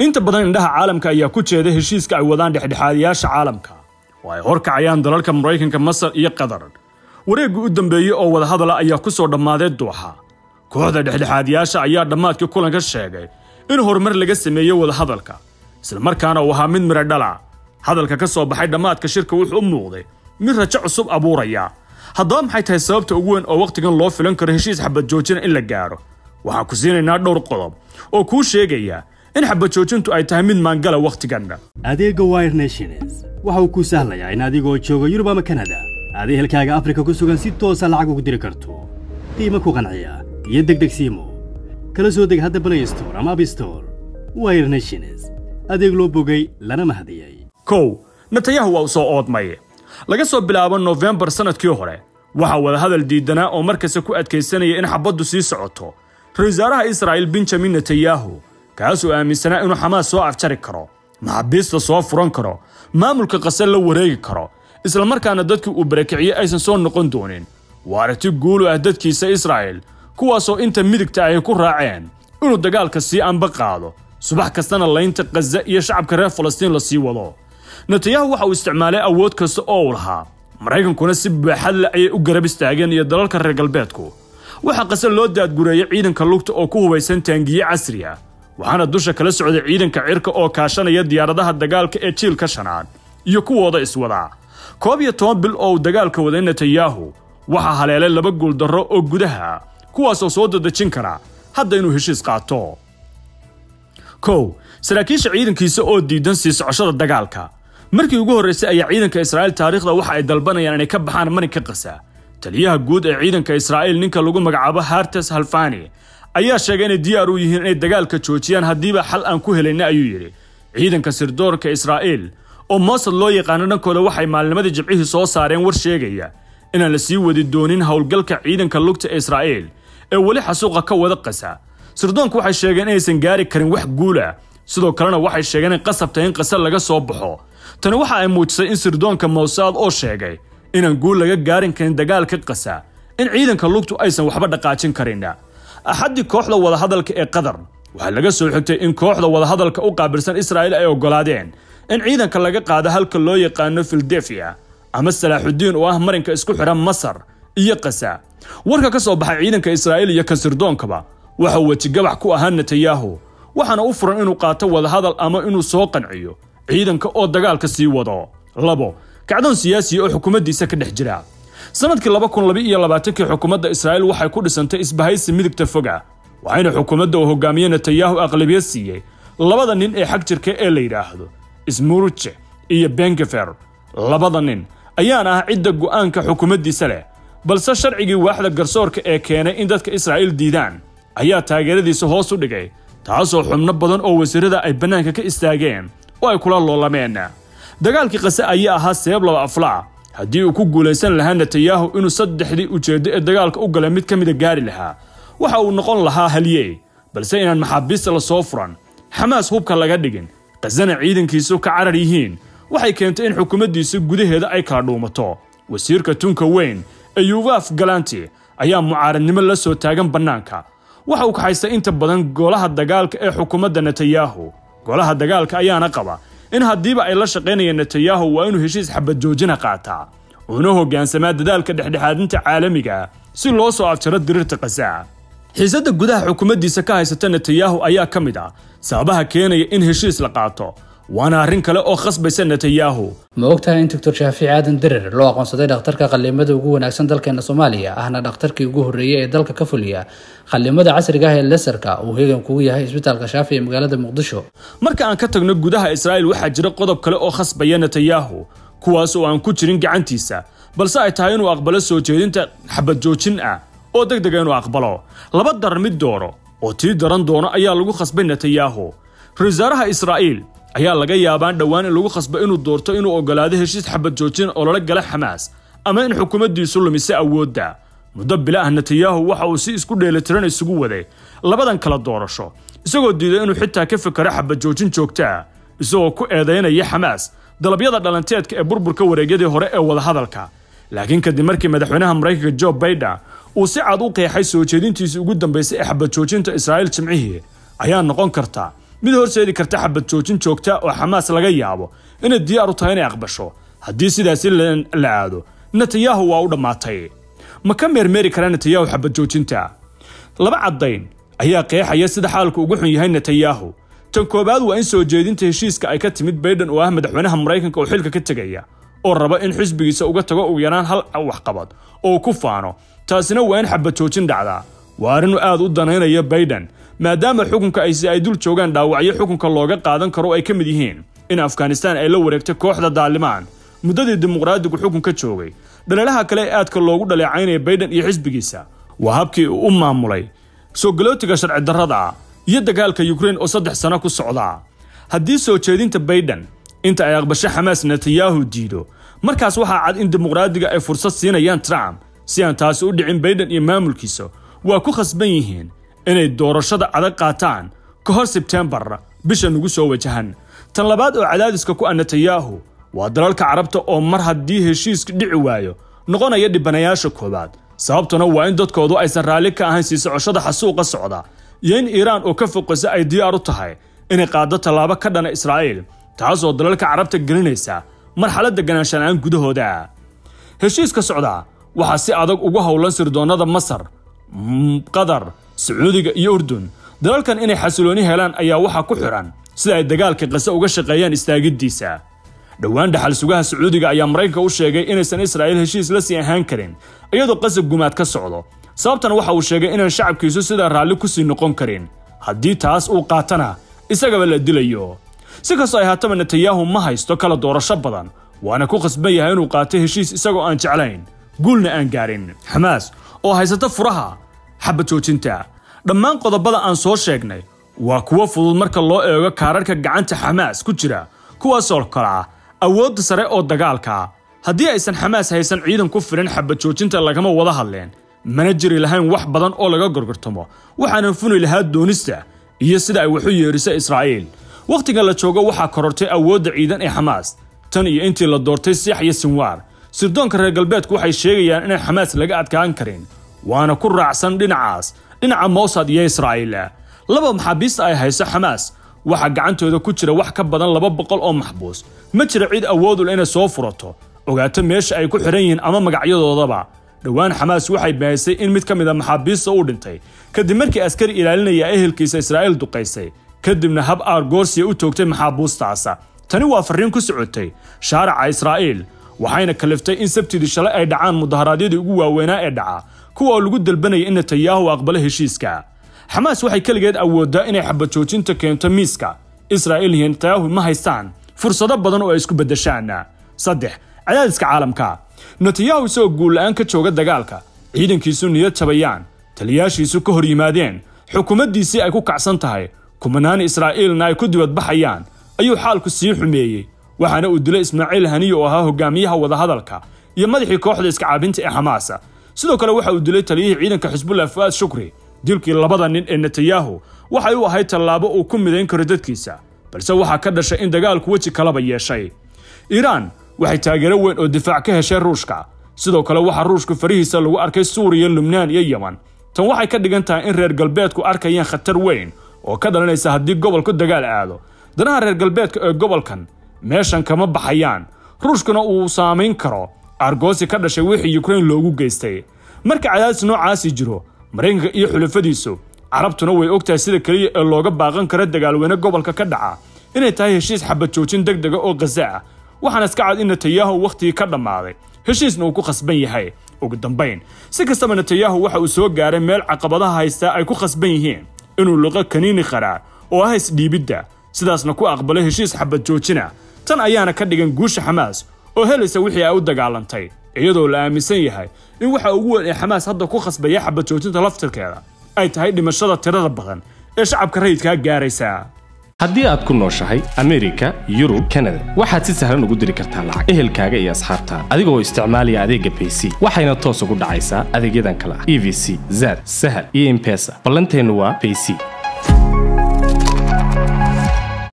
inta badan indhaha caalamka ayaa ku jeeda heshiiska ay wadaan dhexdhexaadiyaasha caalamka oo ay horkacayaan dalalka maraykanka masar iyo qatar wareeggii u dambeeyey oo wadahadala ayaa ku soo dhammaaday duuxa kooxda dhexdhexaadiyaasha ayaa dhammaadkii kulanka sheegay in horumar laga sameeyey wadahadalka islamarkaana uu ahaa mid midho dhala hadalka ka soo baxay dhammaadka shirka wuxuu u muuqday mid rajo cusub abuuraya haddaba maxay tahay sababta ugu weyn oo wakhtigan loo filan karo heshiis xabad joojina in la gaaro waxaan ku siinaynaa dhowr qodob oo kuu sheegaya in xabad joojintu ay tahay mid maangala wakhtigan adeegga wire nations waxa uu kuu sahlayaa in adigoo jooga yurub ama kanada aad ehelkaaga afrika ku sugan si toosa lacag ugu diri karto qiimo ku qanciya iyo degdeg siimo kala soo deg hadda play store ama abstore wire nations adeeg loo bogay lana mahadiyey kow natayahu waa u soo oodmay laga soo bilaabo nofembar sannadkii hore waxaa wadahadal diidanaa oo markasta ku adkaysanaya in xabaddu sii socoto ra-isul wasaaraha israa'il benjamin netanyahu kaasoo aaminsanaa inuu xamaas soo afjari karo maxaabiista soo furan karo maamulka qasar la wareegi karo islamarkaana dadkii uu barakiciyey aysan soo noqon doonin waa aragti guulu ah dadkiisa israa'il kuwaasoo inta midigta ay ku raaceen inuu dagaalka sii anba qaado subax kastana laynta khaza iyo shacabka reer falastiin la sii wado netanyahu waxa uu isticmaalay awood kasta oo uu lahaa maraykankuna si baaxad leh ayay u garab istaageen iyo dalalka reer galbeedku waxaa qase loo daadgureeyey ciidanka lugta oo ku hubaysan taangiye casri ah waxaana dusha kala socday ciidanka cirka oo kaashanaya diyaaradaha dagaalka ee jiilka shanaad iyo kuwooda iswadaa koob iyo toban bil oo uu dagaalka waday netanyahu waxaa haleelay laba guuldarro oo gudaha kuwaasoo soo dadejin kara hadda inuu heshiis qaato kow saraakiisha ciidankiisa oo diidan sii socoshada dagaalka markii ugu horraysay ayaa ciidanka israa'iil taariikhda waxa ay dalbanayaan inay ka baxaan marinka qasa taliyaha guud ee ciidanka israa'iil ninka lagu magacaabo hartes halfani ayaa sheegay inay diyaar u yihiin inay dagaalka joojiyaan haddiiba xal aan ku helayna ayuu yidhi ciidanka sirdoorka israa'iil oo moosad loo yaqaano dhankooda waxay maalnimadii jibcihii soo saareen war sheegaya inaan la sii wadi doonin howlgalka ciidanka lugta ee israa'iil ee weli xasuuqa ka wada qasa sirdoonku waxay sheegeen inaysan gaari karin wax guula sidoo kalena waxay sheegeen in qasabta in qasar laga soo baxo tani waxa ay muujisay in sirdoonka mowsaad oo sheegay inaan guul laga gaarin karin dagaalka qasa in ciidanka lugtu aysan waxba dhaqaajin karin axaddii kooxda wadahadalka ee qatar waxaa laga soo xigtay in kooxda wadahadalka u qaabilsan israa'iil ay oggolaadeen in ciidanka laga qaado halka loo yaqaano filadelfiya ama salaaxudiin oo ah marinka isku xidhan masar iyo qasa warka ka soo baxay ciidanka israa'iil iyo kan sirdoonkaba waxa uu wejigabax ku ahaa netanyahu waxaana u furan inuu qaato wadahadal ama inuu soo qanciyo ciidanka oo dagaalka sii wado labo kacdoon siyaasiya oo xukuumaddiisa ka dhex jira sannadkii laba kun laba iyo labaatankii xukuumadda israa'iil waxay ku dhisantay isbahaysi midigta foga waxayna xukuumadda uu hogaamiye netanyahu aqlabiyad siiyey labada nin ee xag jirka ee la yidhaahdo ismuruje iyo bengefer labada nin ayaana ah cidda go'aanka xukuumaddiisa leh balse sharcigii waaxda garsoorka ee keenay in dadka israa'iil diidaan ayaa taageeradiisa hoos u dhigay taasoo xubno badan oo wasiirada ay bannaanka ka istaageen oo ay kula loolameen dagaalkii qase ayaa ahaa seeb laba aflaa haddii uu ku guulaysan lahaa netanyahu inuu saddexdii ujeeddo ee dagaalka u galay mid ka mida gaari lahaa waxa uu noqon lahaa halyey balse inaan maxaabiista la soo furan xamaas hubka laga dhigin qasana ciidankiisu ka carar yihiin waxay keentay in xukuumaddiisa gudaheeda ay kala dhuumato wasiirka tunka weyn ee yuvaaf galanti ayaa mucaaradnimo la soo taagan bannaanka waxa uu kaxaystay inta badan golaha dagaalka ee xukuumadda netanyahu golaha dagaalka ayaana qaba in haddiiba ay la shaqaynayeen netanyahu waa inuu heshiis xabad joojina qaataa uuna hoggaansamaa dadaalka dhexdhexaadinta caalamiga si loo soo afjaro diriirta qasaa xiisadda gudaha xukuumaddiisa ka haysata netanyahu ayaa ka mid ah sababaha keenaya in heshiis la qaato waana arrin kale oo khasbaysa netanyahu ma ogtahay in doctor shaafici aadan dirir loo aqoonsaday dhakhtarka qallimada ugu wanaagsan dalkeena soomaaliya ahna dhakhtarkii ugu horreeyey ee dalka ka fuliya qallimada casriga ah ee lesarka uu heegan kugu yahay isbitaalka shaafi ee magaalada muqdisho marka aan ka tagno gudaha israa'iil waxaa jira qodob kale oo khasbaya netanyahu kuwaas oo aan ku jirin gacantiisa balse ay tahay inuu aqbalo soo jeedinta xabad joojin ah oo deg dega inuu aqbalo laba darar mid dooro oo tii daran doono ayaa lagu khasbay netanyahu ra-isul wasaaraha israa'iil ayaa laga yaabaan dhowaan in lagu khasbo inuu doorto inuu oggolaado heshiis xabad joojin oo lala gala xamaas ama in xukuumaddiisu lumise awoodda muddo bila ah netanyahu waxa uu si isku dheelitiran isugu waday labadan kala doorasho isagoo diiday inuu xitaa ka fikero xabad joojin joogta ah isagoo ku eedaynaya xamaas dalabyada dhalanteedka ee burburka wareegyadii hore ee wadahadalka laakiin kadib markii madaxweynaha maraykanka jo baiden uu si cad u qeexay soo jeedintiisii ugu dambaysay ee xabad joojinta israa'iil jimcihii ayaa noqon karta mid horseedi karta xabad joojin joogta oo xamaas laga yaabo inay diyaar u tahay inay aqbasho haddii sidaasi la aado netanyahu waa u dhammaatay ma ka meermeeri kara netanyahu xabad joojinta laba caddayn ayaa qeexaya sida xaalku ugu xun yahay netanyahu tan koowaad waa in soo jeedinta heshiiska ay ka timid baydhan oo ah madaxweynaha maraykanka oo xilka ka tegaya oo raba in xisbigiisa uga tago ugu yaraan hal waxqabad oo ku faano taasina waa in xabad joojin dhacdaa waa arrin aad u danaynaya baydhan maadaama xukunka aysi ay dul joogaan dhaawacyo xukunka looga qaadan karo ay ka mid yihiin in afghanistaan ay la wareegtay kooxda daalimaan muddadii dimuqraadigu xukunka joogay dhaleelaha kale ee aadka loogu dhaleecaynaya baydhan iyo xisbigiisa waa habkii uu u maamulay soo galootiga sharci darrada iyo dagaalka yukrain oo saddex sano ku socdaa haddii soo jeedinta baydhan inta ay aqbasho xamaas netanyahu diido markaas waxaa cad in dimuqraadiga ay fursad siinayaan trump si aan taasi u dhicin baydhan iyo maamulkiisa waa ku khasban yihiin inay doorashada adag qaataan ka hor sebtembar bisha nugu soo wajahan tan labaad oo cadaadiska ku ah netanyahu waa dalalka carabta oo mar haddii heshiiska dhici waayo noqonaya dhibanayaasha koowaad sababtuna waa in dadkoodu aysan raalli ka ahayn sii socoshada xasuuqa socda iyo in iiraan oo ka foqasa ay diyaar u tahay inay qaaddo tallaabo ka dhana israa'iil taasoo dalalka carabta gelinaysa marxaladda ganaanshanaan gudahooda heshiiska socdaa waxaa si adag ugu howlan sirdoonnada masar qatar sacuudiga iyo urdun dalalkan inay xasilooni helaan ayaa waxaa ku xidhan sida ay dagaalka qase uga shaqeeyaan istaagiddiisa dhowaan dhaxal sugaha sacuudiga ayaa maraykanka u sheegay inaysan israa'iil heshiis la sii ahaan karin iyadoo qasab gumaad ka socdo sababtan waxa uu sheegay inaan shacabkiisu sidaa raalli ku sii noqon karin haddii taas uu qaatana isagaba la dilayo si kastoo ay haataba netanyahu ma haysto kala doorasho badan waana ku khasban yahay inuu qaato heshiis isagoo aan jeclayn guulna aan gaarin xamaas oo haysata furaha xabad joojinta dhammaan qodobada aan soo sheegnay waa kuwo fudud marka loo eego kaararka gacanta xamaas ku jira kuwaasoo kale ah awoodda sare oo dagaalka haddii aysan xamaas haysan ciidan ku filan xabad joojinta lagama wada hadleen mana jiri lahayn wax badan oo laga gorgortamo waxaanan funi lahaa doonista iyo sida ay wax u yeerisa israa'iil wakhtiga la joogo waxaa korortay awoodda ciidan ee xamaas tan iyo intii la doortay siix iyo sinwaar sirdoonka reer galbeedku waxay sheegayaan inaan xamaas laga adkaan karin waana ku raacsan dhinacaas dhinaca mossad iyo israa'iil laba maxaabiista ay hayso xamaas waxaa gacantooda ku jira wax ka badan laba boqol oo maxbuus ma jira cid awoodul inay soo furato ogaato meesha ay ku xidhan yihiin ama magacyadoodaba dhowaan xamaas waxay bahisay in mid ka mid a maxaabiista uu dhintay kadib markii askari ilaalinaya ehelkiisa israa'iil duqaysay kadibna hab aargoorsiya u toogtay maxaabuustaasa tani waa farriin ku socotay shaaraca israa'iil waxayna kaliftay in sabtidii shalay ay dhacaan mudaharaadyadii ugu waaweynaa ee dhaca kuwa oo lagu dalbanaya in netanyahu aqbalo heshiiska xamaas waxay keligeed awooddaa inay xabad joojinta keento miiska israa'iil iyo netanyahu ma haystaan fursado badan oo ay isku beddeshaan saddex cadaadiska caalamka netanyahu isagoo guulla-aan ka jooga dagaalka ciidankiisu niyad jabayaan taliyaashiisu ka hor yimaadeen xukuumaddiisii ay ku kacsan tahay kumanaan israa'iilna ay ku dibadbaxayaan ayuu xaalku sii xumeeyey waxaana uu dilay ismaaciil haniye oo ahaa hogaamiyaha wadahadalka iyo madaxii kooxda iskacaabinta ee xamaasa sidoo kale waxa uu dilay taliyihii ciidanka xisbullah fu'aad shukri dilkii labada nin ee netanyahu waxay u ahayd tallaabo uu ku midayn karo dadkiisa balse waxaa ka dhashay in dagaalku weji kalaba yeeshay iiraan waxay taageero weyn oo difaac ka heshay ruushka sidoo kale waxaa ruushku farihiisa lagu arkay suuriya lubnaan iyo yeman tan waxay ka dhigan tahay in reer galbeedku arkayaan khatar weyn oo ka dhalanaysa haddii gobolku dagaal aado danaha reer galbeedka ee gobolkan meeshan kama baxayaan ruushkuna uu saamayn karo argoosi ka dhashay wixii yukrain loogu geystay marka cadaadis noocaasi jiro maraykanka iyo xulafadiisu carabtuna way ogtahay sida keliya ee looga baaqan karo dagaalweyne gobolka ka dhaca inay tahay heshiis xabad joojin deg dega oo khaza ah waxaana iska cad in netanyahu wakhtigii ka dhammaaday heshiisna uu ku khasban yahay ugu dambayn si kastaba netanyahu waxa uu soo gaaray meel caqabadaha haystaa ay ku khasban yihiin inuu luqo kaniini qaraar oo ah isdhiibidda sidaasna ku aqbalay heshiis xabad joojina tan ayaana ka dhigan guusha xamaas oo helaysa wixii ay u dagaalantay iyadoo la aaminsan yahay in waxa ugu weyn ee xamaas hadda ku khasbaya xabad joojinta laftirkeeda ay tahay dhimashada tirada badan ee shacabka rayidkaa gaaraysa haddii aad ku nooshahay amerika yurub kanada waxaad si sahlan ugu diri kartaa lacag ehelkaaga iyo asxaabtaada adigoo isticmaalaya adeegga bayc waxayna toos ugu dhacaysaa adeegyadan kale ah e v c zad sahal iyo impesa ballanteennu waa bayc